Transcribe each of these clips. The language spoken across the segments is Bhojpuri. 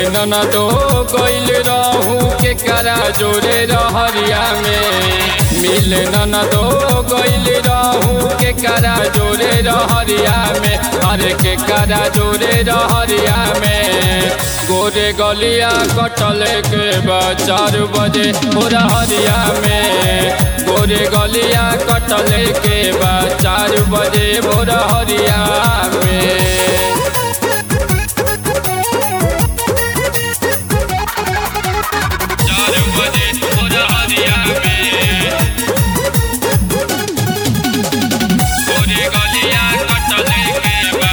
न दो गइल रहू के करा जोरे रहरिया में मिल न दो गइल रहू के करा जोरे रहरिया में अरे के करा जोरे रहरिया में गोरे गलिया कटल के बा चार बजे हो रहरिया में गोरे गलिया कटल के बा चार बजे हो रहरिया में चार बजे हो रहरिया में गोरे गलिया कटल के बा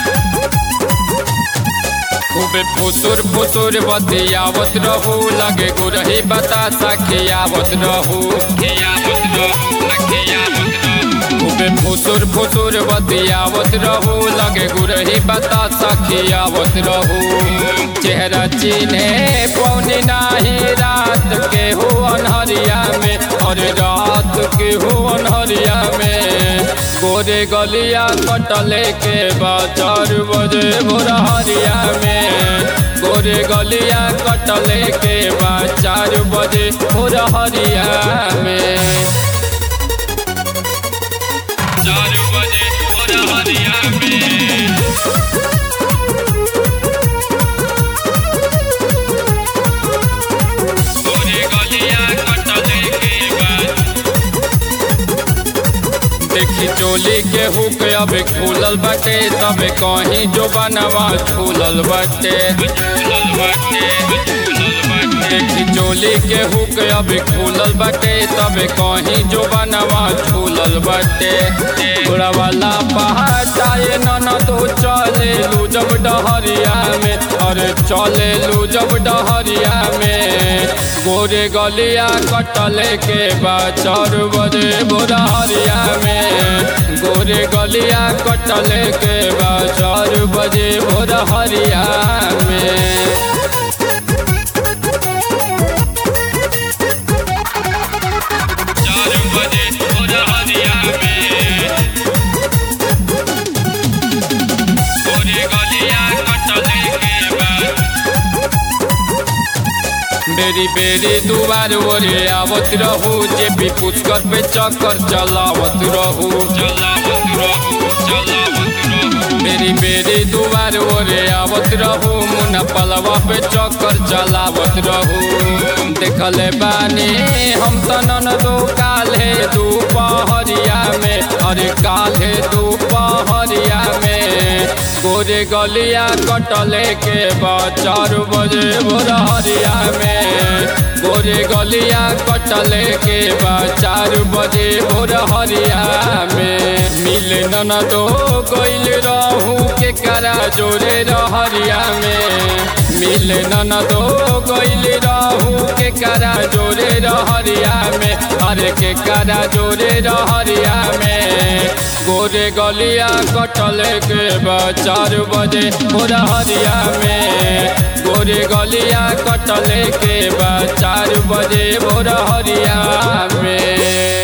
खूबे फुसुर फुसुर बतियावत रहू लगे गुरही बतासा खियावत रहू खियावत रहू खियावत रहू खूबे फुसुर फुसुर बतियावत रहू लगे गुरही बतासा खियावत रहू चेहरा चिन्हे पौनी नाही रात के हो अनहरिया में और रात के हो अनहरिया में गोरे गलिया कटले के बाद चार बजे भोरहरिया में गोरे गलिया कटले के बाद चार बजे भोरहरिया में चार बजे भोरहरिया में गोरे गलिया कटले के बाद देखी चोली के हुक अब खुलल बाटे तबे कहीं जो बनवा झूलल बाटे देखी चोली के हुक अब खुलल बाटे तबे कहीं जो बनवा झूलल बाटे थोड़ा वाला पहाड़ाए न तो चले लू जब डहरिया में अरे चले लू जब डहरिया में गोरे गलिया कटले के बाद चार बजे भोरहरिया में गोरे गलिया कटले के बाद चार बजे भोरहरिया में चार बजे भोरहरिया में गोरे गलिया कटले के बाद बेरी बेरी दुआर ओरे आवत रहू जे भी पुष्कर पे चक्कर चलावत रहू चलावत रहू चलावत रहू बेरी बेरी दुआर ओरे आवत रहू मुना पलवा पे चक्कर चलावत रहू देखले बानी हम तनन दो काले दोपहरिया में अरे काले दोपहरिया में गोरे गलिया कटले के बाद चार बजे भोरहरिया में गोरे गलिया कटले के बाद चार बजे भोरहरिया में मिल न दो गइल रहू के करा जोरे रहरिया में मिल न दो गइल रहू के करा जोरे रहरिया में अरे के करा जोरे रहरिया में गोरे गलिया कटले के बाद चार बजे भोरहरिया में गोरे गलिया कटले के बाद चार बजे भोरहरिया में